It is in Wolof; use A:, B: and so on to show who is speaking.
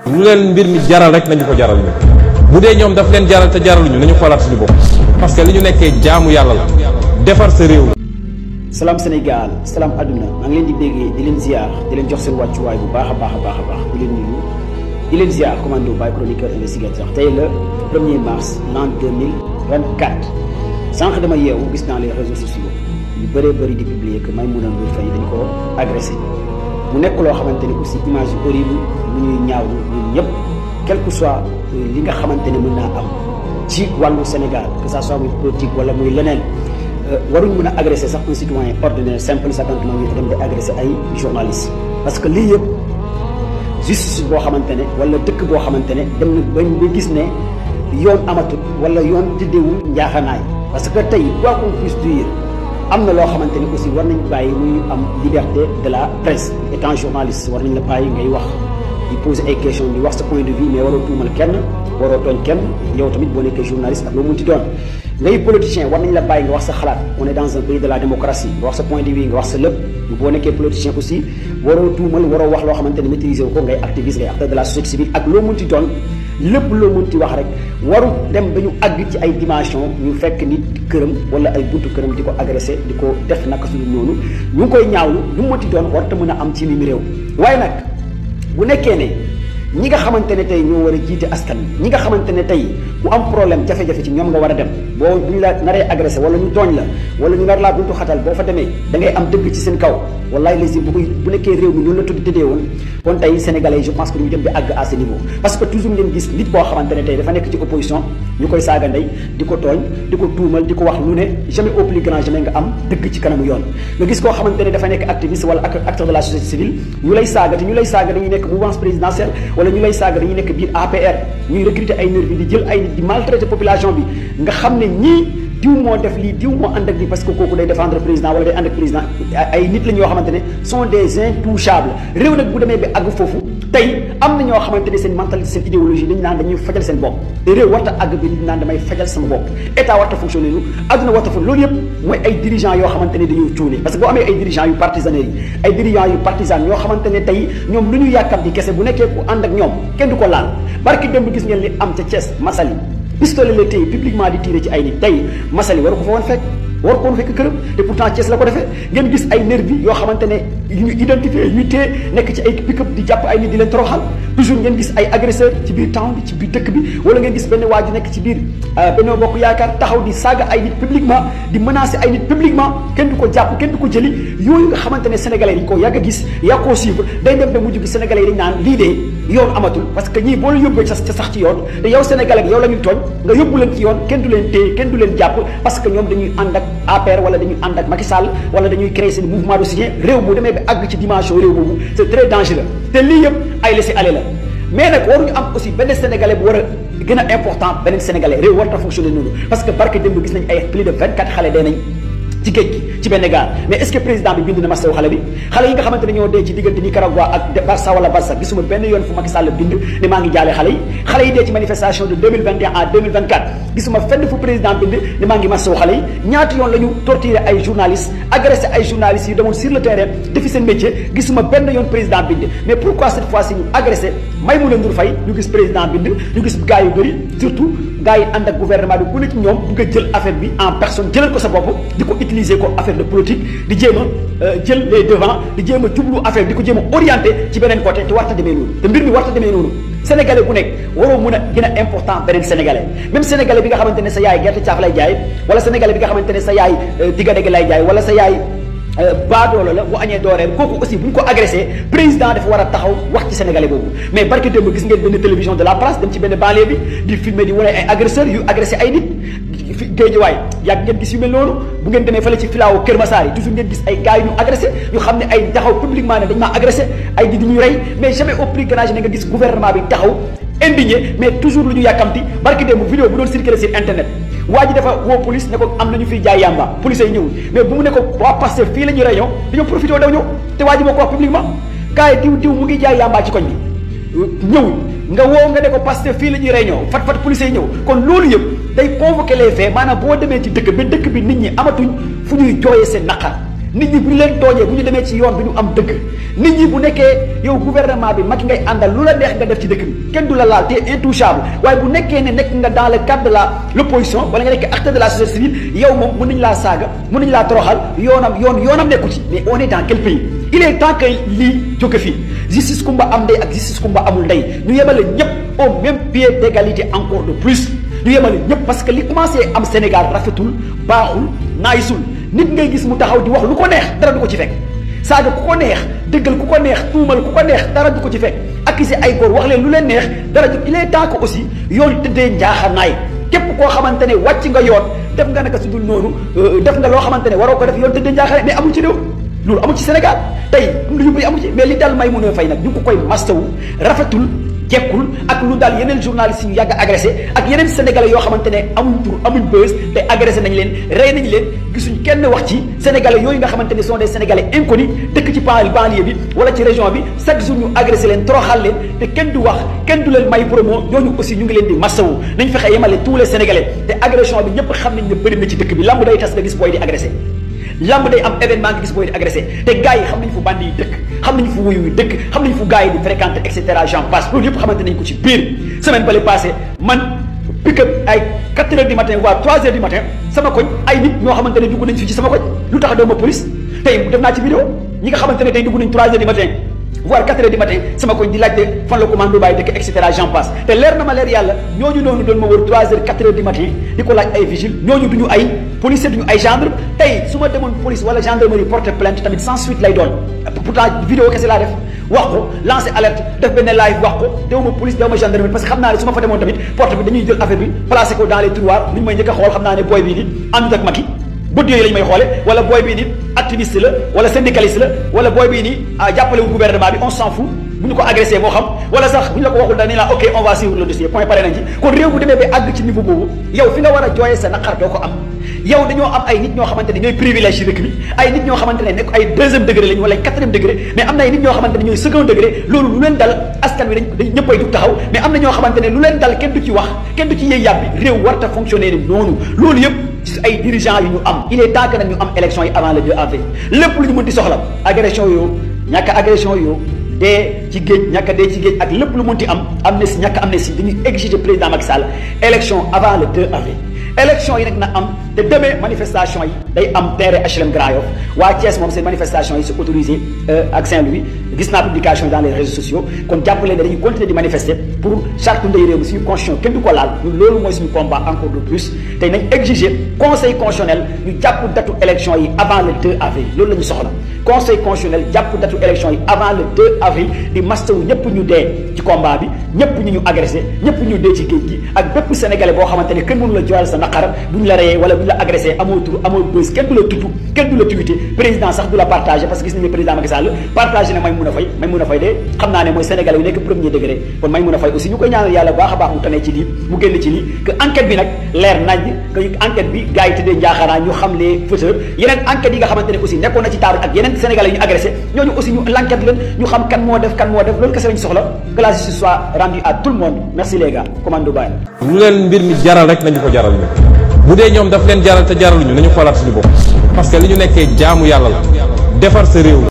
A: lu leen mbir mi jaral rek nañu ko jaral ñu bu dee ñoom daf leen jaral te jaraluñu nañu xoolaat suñu bopp parce que li ñu nekkee jaamu yàlla la defar sa réew la.
B: salaam Sénégal salaam àdduna maa ngi leen di béggee di leen ziar di leen jox seen wàccuwaay bu baax a baax a baax a baax di leen nuyu di leen ziar commando Baye chroniqueur investigateur tey la 1er mars l'an 2024 sànq dama yeewu gis naa les réseaux sociaux yu bëree bëri di publier que Maïmouna Ndour Faye dañ ko agressé mu nekk loo xamante ne aussi image yu horrible lu ñuy ñaawlu ñun ñëpp quel que soit li nga xamante ne mën naa am ci wàllu Sénégal que ça soit muy politique wala muy leneen waruñ mën a agressé sax un citoyen ordinaire simple sakantement ñu dem di agressé ay journalistes parce que lii yëpp justice boo xamante ne wala dëkk boo xamante ne dem na bañ ba gis ne yoon amatul wala yoon tëddeewul njaaxanaay parce que tey quoi qu'on puisse dire am na loo xamante ne aussi war nañ bàyyi muy am liberté de la presse étant journaliste war nañ la bàyyi ngay wax di poser ay questions di wax sa point de vue mais waroo tuumal kenn waroo tooñ kenn yow tamit boo nekkee journaliste ak loo mënti doon ngay politicien war nañ la bàyyi nga wax sa xalaat on est dans un pays de la démocratie nga wax sa point de vue nga wax sa lépp boo nekkee politicien aussi waroo tuumal waroo wax loo xamante ne maîtriser wu ko ngay activiste ngay acteur de la société civile ak loo mënti doon lépp loo mënti wax rek waru dem ba ñu àgg ci ay dimension ñu fekk nit këram wala ay buntu këram di ko agressé di ko def naka suñu noonu ñu ngi koy ñaawlu lu mu mënti doon warta mën a am ci mimi réew waaye nag bu nekkee ne ñi nga xamante ne tey ñoo war a jiite askan ñi nga xamante ne tey ku am problème jafe-jafe ci ñoom nga war a dem boo bu ñu la naree agressé wala ñu tooñ la wala ñu nar laa buntu xatal boo fa demee da ngay am dëgg ci seen kaw wallaay les bu koy bu nekkee réew mi noonu la tudd tëddee woon kon tey sénégalais je pense que ñu dem di àgg à ce niveau parce que toujours ngeen gis nit boo xamante ne tey dafa nekk ci opposition ñu koy saaga ndey di ko tooñ di ko tuumal di ko wax lu ne jamais au plus grand jamais nga am dëgg ci kanamu yoon nga gis koo xamante ne dafa nekk activiste wala acteur de la société civile ñu lay saaga te ñu lay saaga dañuy nekk mouvance présidentielle wala ñu lay saaga dañuy nekk biir APR ñuy recruter ay nervi di jël ay nit di maltraiter population bi nga xam ne ñii diw moo def lii diw moo ànd ak lii parce que kooku day défendre président wala day ànd ak président ay nit la ñoo xamante ne sont des intouchables réew nag bu demee ba àgg foofu tey am na ñoo xamante ne seen mentalité seen idéologie dañu naan dañuy fajal seen bopp te réew warta àgg bi nit naan damay fajal sama bopp état warta fonctionner lu adduna warta fa loolu yëpp mooy ay dirigeants yoo xamante ne dañuy cuune parce que boo amee ay dirigeants yu partisanerie yi ay dirigeants yu partisans ñoo xamante ne tey ñoom lu ñu yàkkam di kese bu nekkee ku ànd ak ñoom kenn du ko laal barki démb gis ngeen li am ca Thiès Massaly pistolet la téye publiquement di tiré ci ay nit tey Massaly waru ko fa woon fekk war ko woon fekk këram te pourtant Thiès la ko defee ngeen gis ay nervi yoo xamante ne yu ñu identifié ñu téye nekk ci ay pick-up di jàpp ay nit di leen toroxal toujours ngeen gis ay agresseur ci biir town bi ci biir dëkk bi wala ngeen gis benn waa ji nekk ci biir Benno Bokk Yaakaar taxaw di saaga ay nit publiquement di menacer ay nit publiquement kenn du ko jàpp kenn du ko jëli yooyu nga xamante ne sénégalais yi dañ koo yàgg a gis yaa koo suivre day dem ba mujj gi sénégalais yi dañ naan lii de yoon amatul parce que ñii boo la yóbbee ca sax ci yoon te yow sénégalais bi yow la ñuy tooñ nga yóbbu leen ci yoon kenn du leen téye kenn du leen jàpp parce que ñoom dañuy ànd ak APR wala dañuy ànd ak Macky Sall wala dañuy créer seen mouvement de soutien réew bu demee ba àgg ci dimension réew boobu c'est très dangereux te lii yëpp ay laisser-aller la mais nag waruñu am aussi benn sénégalais bu war a gën a important beneen sénégalais réew war ta fonctionner noonu parce que barke démb gis nañ ay plus de 24 xale dee nañ ci géej gi ci benn gaal mais est-ce que président bi bind na masawu xale bi xale yi nga xamante ne ñoo dee ci diggante Nicaragua ak Barça wala Barça gisuma benn yoon fu Macky Sall bind ne maa ngi jaale xale yi xale yi dee ci manifestation de 2021 à 2024 gisuma fenn fu président bind ne maa ngi masawu xale yi ñaata yoon la ñu torturer ay journalistes agressé ay journalistes yu demoon sur le terrain defi seen métier gisuma benn yoon président bind mais pourquoi cette fois-ci ñu agressé Maïmouna Ndour Faye ñu gis président bind ñu gis gars yu bëri surtout gars yi ànd ak gouvernement bi ku ne ci ñoom bëgg a jël affaire bi en personne jëlal ko sa bopp di ko utiliser ko affaire de politique di jéem a jël les devants di jéem a jublu affaire di ko jéem a orienté ci beneen côté te warta demee noonu te mbir mi warta demee noonu sénégalais bu nekk waroo mën a gën a important beneen sénégalais même sénégalais bi nga xamante ne sa yaay gerte caaf lay jaay wala sénégalais bi nga xamante ne sa yaay digga dégg lay jaay wala sa yaay baadoola la bu añee dooreel kooku aussi bu ñu ko agressé président dafa war a taxaw wax ci sénégalais boobu mais barke démb gis ngeen benn télévision de la place dem ci benn banlieue bi di filmer di wane ay agresseurs yu agressé ay nit géejuwaay yàgg ngeen gis yu mel noonu bu ngeen demee fële ci filaawu Kër Massar yi toujours ngeen gis ay gars yu ñu agressé ñu xam ne ay taxaw publiquement ne dañ maa agressé ay di ñuy rey mais jamais au plus grand ne nga gis gouvernement bi taxaw indigné mais toujours lu ñu yàkkamti barke démb vidéo bu doon circulé sur internet waa ji dafa woo police ne ko am nañu fiy jaay yamba police yi ñëwul mais bu mu ne ko waa Pastef fii la ñuy réunion dañoo profité daw ñëw te waa ji moo ko wax publiquement gars yi diw diw mu ngi jaay yamba ci koñ bi ñëwul nga woo nga ne ko Pastef fii la ñuy réunion fat fat police yi ñëw kon loolu yëpp day convoquer les faits maanaam boo demee ci dëkk ba dëkk bi nit ñi amatuñ fu ñuy jooyee seen naqar nit ñi bu ñu leen tooñee bu ñu demee ci yoon bi ñu am dëgg nit ñi bu nekkee yow gouvernement bi Macky ngay àndal lu la neex nga def ci dëkk bi kenn du la laal te intouchable waaye bu nekkee ne nekk nga dans le cadre de la l'opposition wala nga nekk acteur de la société civile yow moom mën nañu laa saaga mën nañu laa toroxal yoonam yoon yoonam nekku ci mais on est dans quel pays il est temps que lii jóge fii justice kumba am ndey ak justice kumba amul ndey ñu yemale ñëpp au même pied d'égalité encore de plus ñu yemale ñëpp parce que li commencé am Sénégal rafetul baaxul naayisul nit ngay gis mu taxaw di wax lu ko neex dara du ko ci fekk saaga ku ko neex dëggal ku ko neex tuumal ku ko neex dara du ko ci fekk accusé ay góor wax leen lu leen neex dara du il est temps que aussi yoon tëddee njaaxanaay képp koo xamante ne wàcc nga yoon def nga naka su dul noonu def nga loo xamante ne waroo ko def yoon tëddee njaaxanaay mais amul ci réew loolu amul ci Sénégal tey lu ñu bëri amul ci mais li dal may mun a fay nag ñu ngi ko koy mastawu rafetul jekkul ak lu daal yeneen journalistes yu yàgg agressé ak yeneen sénégalais yoo xamante ne amuñ tur amuñ bës te agressé nañ leen rey nañ leen gisuñ kenn wax ci sénégalais yooyu nga xamante ne sont des sénégalais inconnus dëkk ci banlieue bi wala ci région bi chaque jour ñu agressé leen toroxal leen te kenn du wax kenn du leen may promo ñooñu aussi ñu ngi leen di massawu nañ fexe yemale tous les sénégalais te agression bi ñëpp xam nañ ne bëri na ci dëkk bi lamb day tas nga gis booy di agressé lamb day am événement nga gis booy di agressé te gars yi xam nañ fu bandi yi dëkk xam nañ fu wuyu yi dëkk xam nañ fu gars yi di fréquenté et cetera j'en passe loolu yëpp xamante nañ ko ci biir semaine bale passé man pick up ay 4 heures du matin voire 3 heures du matin sama koñ ay nit ñoo xamante ne dugg nañ fii ci sama koñ lu tax doo ma police tey def naa ci vidéo ñi nga xamante ne tey dugg nañ 3 heures du matin voire 4 heures du matin sama koñ di laajte fan la commando bàyyi dëkk et cetera j'en passe te leer na ma leer yàlla ñooñu noonu doon ma wër 3 heures 4 heures du matin di ko laaj ay vigile ñooñu duñu ay policier duñu ay gendarme tey su ma demoon police wala gendarmerie porter plainte tamit sans suite lay doon pourtant vidéo kese laa def wax ko lancer alerte def benn live wax ko dew ma police dew ma gendarmerie parce que xam naa ne su ma fa demoon tamit porte bi dañuy jël affaire bi placé ko dans les tiroirs li ñu may njëkk a xool xam naa ne booy bii ni àndut ak Macky bët yooyu lañ may xoole wala booy bii ni activiste la wala syndicaliste la wala booy bii ni jàppalewul gouvernement bi on s'en fout bu ñu ko agressé moo xam wala sax bu ñu la ko waxul dañ la ok on va suivre le dossier point pare nañ ci kon réew bu demee ba àgg ci niveau boobu yow fi nga war a jooyee sa naqar doo ko am yow dañoo am ay nit ñoo xamante ne ñooy privilège yi dëkk bi ay nit ñoo xamante ne nekk ay deuxième degré lañu wala ay quatrième degré mais am na ay nit ñoo xamante ne ñooy second degré loolu lu leen dal askan wi dañ dañ ñëppay jug taxaw mais am na ñoo xamante ne lu leen dal kenn du ci wax kenn du ci yëy yàbbi réew warta fonctionner ni noonu loolu yëpp ci ay dirigeants yu ñu am il est temps que nag ñu am élection yi avant le 2 avril lépp lu ñu mën di soxla agression yoo ñàkk agression yoo dee ci géej ñàkk dee ci géej ak lépp lu mënti am amnistie ñàkk amnistie dañuy exiger président Macky Sall élection avant le 2 avril élection yi nag na am te demee manifestation yi day am terrain HLM Grand Yoff waa Thiès moom seen manifestation yi c'est autorisé ak Saint-Louis gis naa publication dans les réseaux sociaux kon jàppale ne dañuy continuer di manifester pour charte ndey réew mi suñu constitution kenn du ko laal ñun loolu mooy suñu combat encore de plus tey nañ exiger conseil constitutionnel ñu jàpp datu élection yi avant le 2 avril loolu la ñu soxla conseil constitutionnel jàpp datu élection yi avant le 2 avril di mastawu ñëpp ñu dee ci combat bi ñëpp ñu ñu agressé ñëpp ñu dee ci géej gi ak bépp sénégalais boo xamante ne kenn mënu la joyal sa naqar bu ñu la reyee wala bu ñu la agressé amoo tur amoo bës kenn du la tudd kenn du la tuité président sax du la partagé parce que gis nañu président Macky Sall partagé na may mun a fay may mun a fay de xam naa ne mooy sénégalais yu nekk premier degré kon may mun a fay aussi ñu koy ñaanal yàlla baax a baax mu tanee ci lii mu génn ci lii que enquête bi nag leer nañ que enquête bi gars yi tëddee njaaxaanaa ñu xam les fauteurs yeneen enquêtes yi nga xamante ne aussi nekkoon na ci table ak yeneen sénégalais yu ñu agressé ñooñu aussi ñu l'enquête leen ñu xam kan moo def kan moo def loolu kese lañu soxla que la justice soit rendue à tout le monde merci les gars commando Baye
A: lu leen mbir mi jaral rek nañu ko jaral ñu bu dee ñoom daf leen jaral te jaraluñu nañu xoolaat suñu bopp parce que li ñu nekkee jaamu yàlla la defar sa réew la